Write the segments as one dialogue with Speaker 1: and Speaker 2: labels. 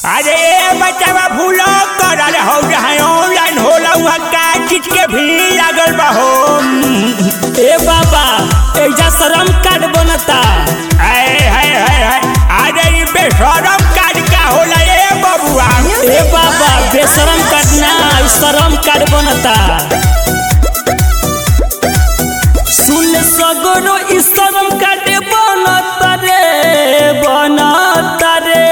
Speaker 1: अरे बचावा भूलो कर अरे हो जहाँ ऑनलाइन होला वहाँ का चीज के भी लागल बा हो
Speaker 2: ए बाबा एजा शरम कार्ड बनता
Speaker 1: हाय हाय हाय हाय अरे ई बेशरम कार्ड का होला ए बबुआ
Speaker 2: ए बाबा बेशरम कार्ड ना ई शरम कार्ड बनता सुन सगरो ई शरम कार्ड बनता रे बनता रे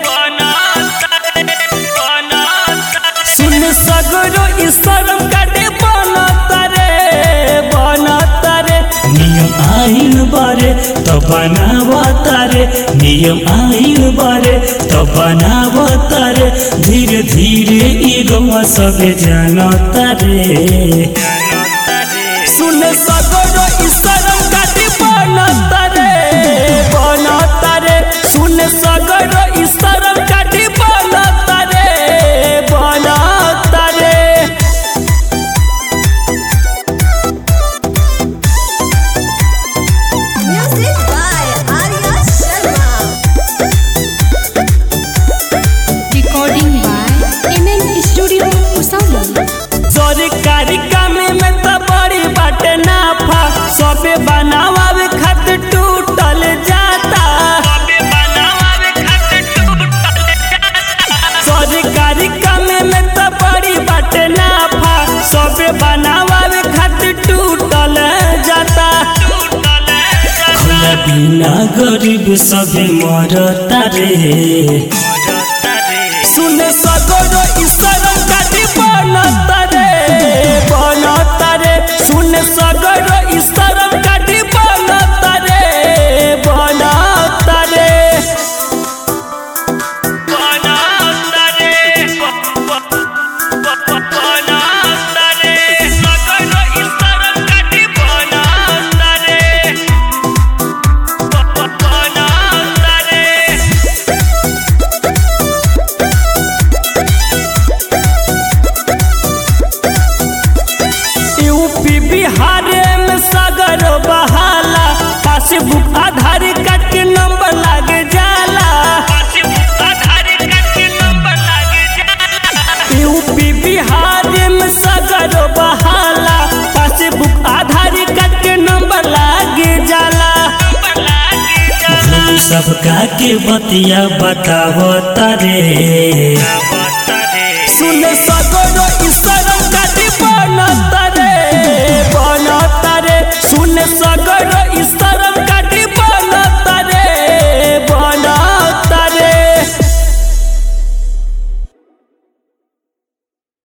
Speaker 2: सुन सगरो ई शरम कार्ड बनता रे बनता रे नियम आइन बारे तो बनावता रे नियम आइन बारे तो बनावता रे धीरे धीरे ई गवा सबे जानता रे सुन सगरो ई शरम कार्ड बनता रे बनता रे सुन सगरो ई शरम कार्ड बनता रे बनता रे
Speaker 3: Music by Arya Sharma.
Speaker 4: recording by MN Studio Usali.
Speaker 2: सरकारी काम में तो बड़ी बाटे नाफा सबे बनावे खातिर टूटल जाता सरकारी काम में तो बड़ी बाटे नाफा सबे बनावे खातिर टूटल जाता खुला बिना गरीब सबे मरता रे सुन सगरो ईश्वरम काटी बनता रे बनता रे सुन सगरो ईश्वरम काटी बनता रे बनता रे बनता रे बनता रे सगरो ईश्वरम काटी बनता रे बनता रे यूपी बिहार में सगर बहाला पासबुक आधार कार्ड के नंबर लाग जाला यूपी बिहार में सगर बहाला पासबुक आधार कार्ड के नंबर लाग जाला सबका के बतिया बतावो तारे सुन सगरो ईश्वरम काटी बनता रे बनता रे सुन सगरो ईश्वर